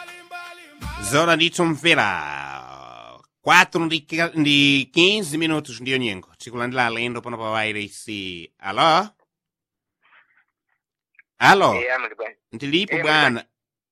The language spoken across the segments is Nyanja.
Zona ndithu mvera 4 ndi ki- ndi 15 minutos ndiyo nyengo tikulandira alendo pano pa wairesi alo alo eya muli bwanji ndilipo Eh, bwana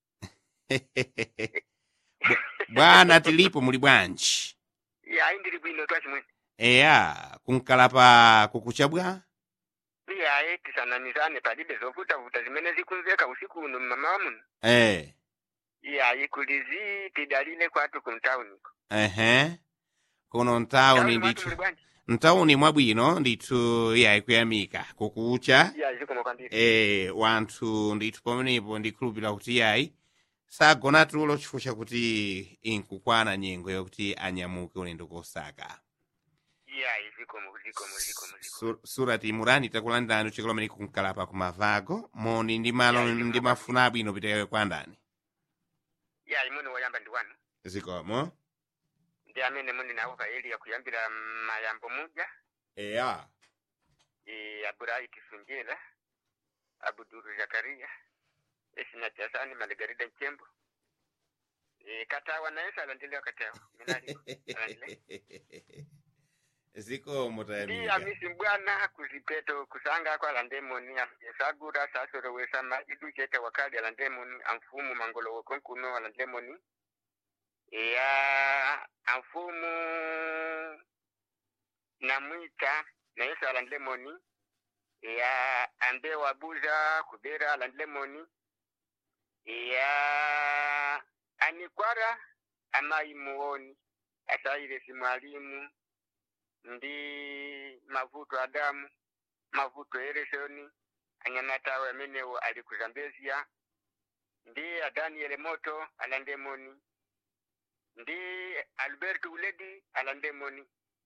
Bwa- bwana tilipo muli bwanji iya ayi ndili bwino twachimwene eya kunkalapa kukuchabwa iya ayi tisananizane palibe zovutavuta zimene zikumveka usiku uno mmamawa muno eh iya ayi kulizi tidalile kwatu ku mtauniko ehe kuno ntawuni mwatu ndithu muli bwanji ntawuni mwabwino ndithu yayi kuyamika kukucha iya zikomo kwambiri eh wanthu ndithu pamenepo ndikhulupirira kuti yayi sagona tulo chifukwa chakuti inkukwana nyengo yakuti anyamuke ulendo kosaka iya ayi zikomo zikomo zikomo zikomo Sur- surati murani takulandirani uchekolo amene kunkalapa kumavago moni ndi malo Yeah, ndi mafuna abwino pitekayo kwa ndani iya ayi muni woyamba ndi wanu zikomo ndi amene muni nawo paeliya kuyambira mayambo muja eya e, aburaiti sunjera abuduru zakaria esina jasani malegarida nchembo e, katawa naye salandile katawa minali alandile zikomo ndi tayamika amisi mbwana kuzipeto kusanga kwa landemoni sagura sasorowesa majidu chete wakali alandemoni amfumu mangolowo konkuno alandemoni ya amfumu namwita nayeso alandemoni ya ambe wabuza kubera alandemoni ya anikwara amayi muoni asairesi mwalimu ndi mavuto adamu mavuto eresoni anyamatawe amenewo ali ku zambezia ndi adaniele moto alandemoni ndi albert uledi alandemoni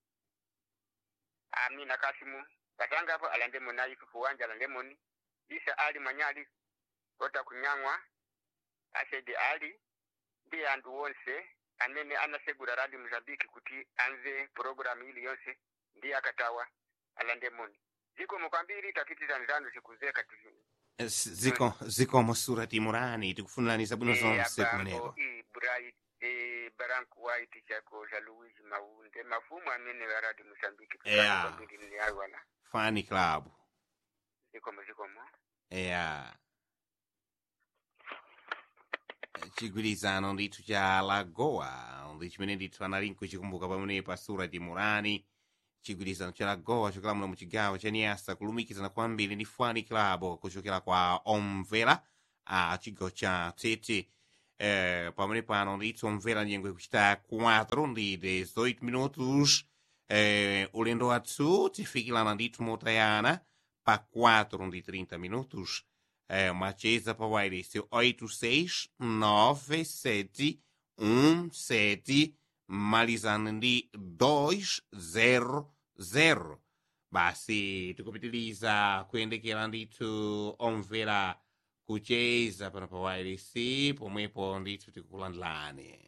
amina kasimu katangapo alandemoni ayisufu wanja alandemoni isa ali manyali kota kunyang'wa asedi ali ndi anthu wonse amene anasegura radio mozambiki kuti anze programu ili yonse ndi akatawa alandemoni zikomo kwambiri tapitizani zanu zikuzeka tizini ziko zikomo surati murani tikufunirani zabwino zonse kumeneko ibrai e barank white chako za luigi maunde mafumu amene wa radio mozambiki Yeah. kwambiri ni awana fani club zikomo zikomo eya chigwirizano ndithu cha lagoa ndi chimene ndithu anali nkuchikumbuka pamene pa surati murani chigwirizano cha lagoa chokela muno mu chigawo cha niasa kulumikizana kwambiri ndi fani club kuchokera kwa omvera a chigawo cha tete eh, pamene pano ndithu omvera nyengo ikuchita 4 ndi 18 minutos eh, ulendo wathu tifikirana ndithu motayana pa 4 ndi 30 minutos é uma chesa para o Airice 869717 malizando ndi 200 basi tikupitiliza kuyendekera ndithu omvera kucheza pano pa Airice pomwepo ndithu tikukulandilani